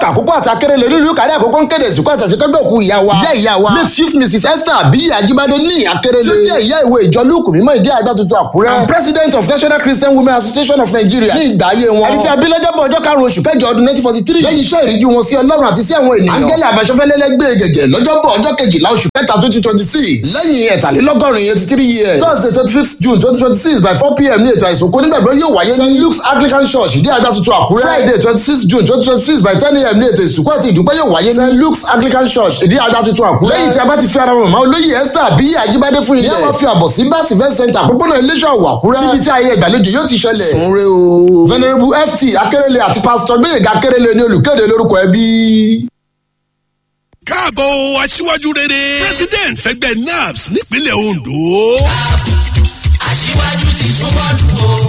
àkókò àti akérèlé nílùú kárí àkókò ń kéde ìsìnkú àtàṣekẹ́gbẹ́ òkú ìyá wa ìyá ìyá wa late chief mrs esther abiyi ajibade ní akérèlé tí ó jẹ́ ìyá ìwé ìjọ lúùkù mímọ́ ìdí àgbà tuntun àkúrẹ́ and president of national christian women association of nigeria ní ìgbà ayé wọn ẹni tí a bí lọ́jọ́bọ̀ ọjọ́ karùn-ún oṣù kẹjọ ọdún nineteen forty three lẹ́yìn iṣẹ́ ìríjú wọn sí ọlọ́run àti sí àwọn ènìyàn angele àbáṣọfẹ́lẹ́lẹ́gbẹ́ gẹ̀gẹ̀ lọ́jọ́bọ̀ ọjọ́ kejìlá oṣù kẹta twenty twenty six lẹ́yìn ẹ̀tàlélọ́gọ́rin eighty three years thursday twenty fifth june twenty twenty six by four pm ní ètò àìsàn onígbàgbọ́ yóò wáyé ní luke's anglican church ìdí àgbà tuntun àkúrẹ́ friday twenty six june twenty twenty six by ten am ní ètò ìsìnkú àti ìdúpẹ́ yóò wáyé ní luke's anglican church ìdí àgbà tuntun àkúrẹ́ lẹ́yìn tí a bá ti fi ara mọ̀mọ́ olóyè esther àbí àjíbádé fún ilé wọn fi àbọ̀ sí bá civil center àpòpọ̀nà iléeṣẹ́ ọ̀wọ̀ àkúrẹ́ níbi tí ayé ìgbàlejò yóò ti ṣẹlẹ̀ sunre o venerable ft akérèlé àti pastor gbẹ̀yẹ̀gà akérèlé ní olùkéde lórúkọ ẹbí káàbọ̀ aṣíwájú rere president fẹgbẹ́ naps nípínlẹ̀ ondo. aṣíwájú ti túbọ̀ dùn ó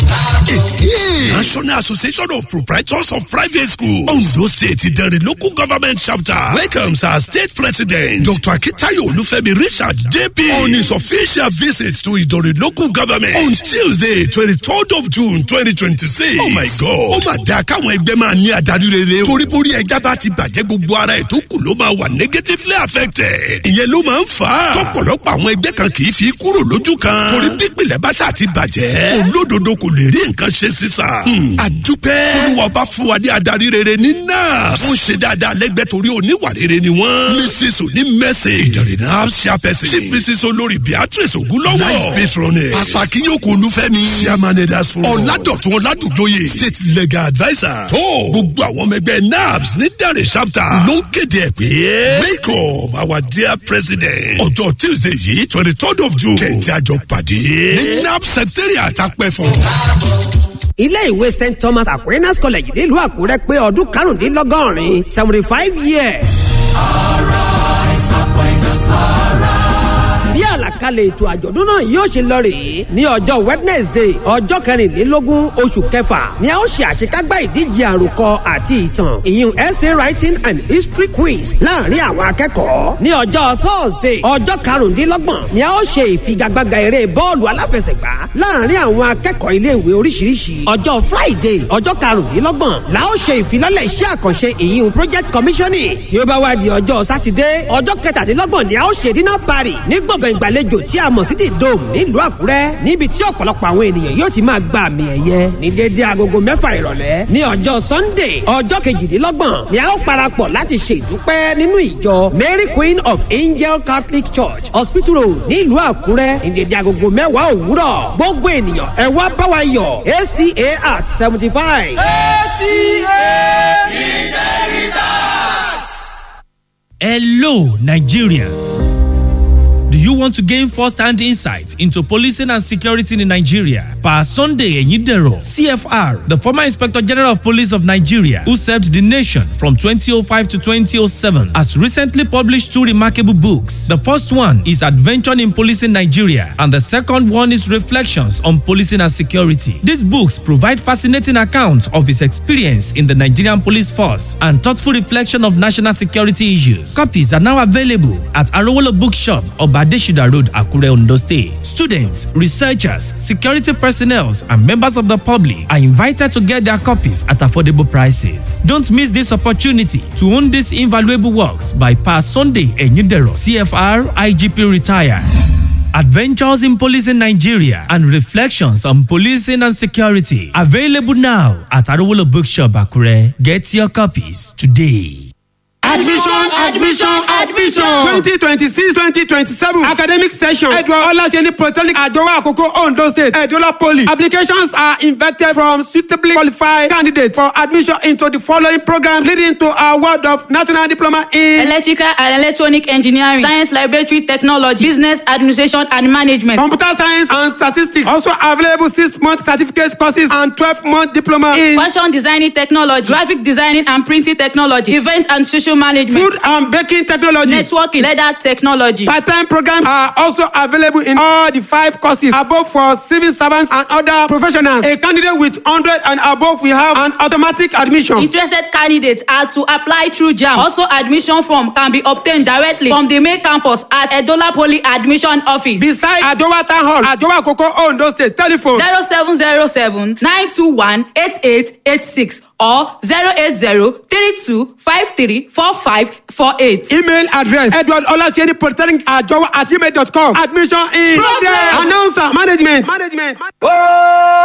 national association of proprietors of private schools ondo state ìdẹ̀rẹ̀ local government chapter welcomes our state president dr akitayo olufemi richard jp on his official visit to ìdẹ̀rẹ̀ local government on tuesday twenty-third of june twenty twenty-six. oh my god ó mà dáa káwọn ẹgbẹ́ máa ní adarí rere o torí borí ẹja bá ti bàjẹ́ gbogbo ara ẹ̀ tó kù ló máa wà negatively affected ìyẹn ló máa ń fà á tọ́pọ̀lọpọ̀ àwọn ẹgbẹ́ kan kì í fi kúrò lójú kan torí pípìlẹ̀ bá ṣáà ti bàjẹ́ olódodo kò lè rí nǹkan ṣe sísà àdúpẹ́ tolúwa bá fún wa ní adarí rere ní náà wọ́n ṣe dáadáa lẹ́gbẹ́ torí oníwà rere ni wọ́n mrs oní mẹ́sẹ̀ ìdẹ̀rẹ̀ náà ṣàfẹ́sẹ̀ chief mrs olórí beatrice ogunlọ́wọ́ life patroness pastor akínyókò olúfẹ́mi chairman elders forum ọ̀làdọ̀tún ọ̀làdùnjóye state legal adviser tó gbogbo àwọn ọmọ ẹgbẹ́ nabs ní dẹ̀rẹ̀ chapter ló ń kéde ẹ̀ pé welcome our dear president ọjọ́ tuesday yìí twenty third of june kẹ̀ntì àjọ pàdé ní nabs secretariat àpẹ̀fọ́ ilé ìwé st thomas aquinas college nílùú àkúrẹ́ pé ọdún karùndínlọ́gọ́rin seventy five years. ọ̀rọ̀ ìsọ̀pẹ̀nus ọ̀rọ̀. bí àlàkalẹ̀ ètò àjọ̀dún náà yóò ṣe lọ rèé ní ọjọ́ wednesday ọjọ́ kẹrìnlélógún oṣù kẹfà ni a ó ṣe àṣekágbá ìdíje àròkọ àti ìtàn ìyún essay writing and history quiz láàrin àwọn akẹ́kọ̀ọ́ ní ọjọ́ thursday ọjọ́ karùndínlọ́gbọ̀n ni a ó ṣe ìfigagbága eré bọ́ọ̀lù aláfẹsẹ̀gbá láàrin àwọn akẹ́kọ̀ọ́ iléèwé oríṣiríṣi ọjọ́ friday ọjọ́ karùndínlọ́gbọ̀n la ó ṣe ìfilọ́lẹ̀ iṣẹ́ àkànṣe ìyún project commissioning tí ó bá wá di ọjọ́ sátidé ọjọ́ kẹtàdínlọ́gbọ̀n ni a ó ṣe dinner party ní gbọ̀ngàn ìgbàlejò tí a mọ̀ sí the dome nílùú àkúrẹ́ níbi tí ọ̀pọ̀lọpọ̀ àwọn ènìyàn yóò ti máa gba àmì ẹ̀yẹ ní déédéé agogo mẹ́fà ìrọ̀lẹ́ ní ọjọ́ sunday ọjọ́ kejìdínlọ́gbọ̀n ni a ó parapọ̀ láti ṣe ìdúpẹ́ nínú ìjọ mary queen of angel catholic church hospital road nílùú àkúrẹ́ ní déédéé agogo mẹ́wàá òwúrọ̀ gbogbo ènìyàn ẹ wá bá wa yọ̀ aca at seventy five. aca integritas. Hello, Nigerians. Do you want to gain first-hand insight into policing and security in Nigeria? Pa Sunday Enyidero, CFR, the former Inspector General of Police of Nigeria, who served the nation from 2005 to 2007, has recently published two remarkable books. The first one is Adventure in Policing Nigeria, and the second one is Reflections on Policing and Security. These books provide fascinating accounts of his experience in the Nigerian police force and thoughtful reflection of national security issues. Copies are now available at Arowolo Bookshop, Obadeshida Road, Akure, Ondo State. Students, researchers, security personnel, and members of the public are invited to get their copies at affordable prices. Don't miss this opportunity to own these invaluable works by Pa Sunday Enyidero, CFR IGP Retire. Adventures in Policing Nigeria and Reflections on Policing and Security. Available now at Arowolo Bookshop, Akure. Get your copies today. admission admission admission twenty twenty six twenty twenty seven academic session edward olaseni polytechnic adowa akoko ondo state edola poly applications are invited from suitably qualified candidates for admission into the following programs leading to award of national diploma in electrical and electronic engineering science laboratory technology business administration and management. computer science and statistics also available six month certificate courses and twelve month diploma in fashion designing technology graphic designing and printing technology event and social management food and baking technology networking leather technology. part-time programs are also available in all the five courses above for civil servants and other professionals a candidate with hundred and above will have an automatic admission. interested candidates are to apply through jam also admission form can be obtained directly from the main campus at edola poly admission office. beside adowa town hall adowa koko ondo state telephone zero seven zero seven nine two one eight eight eight six or zero eight zero three two five three four five four eight. email address edward olaseni polytechnic ajowa at gmail dot com admission in progress announcer management. management.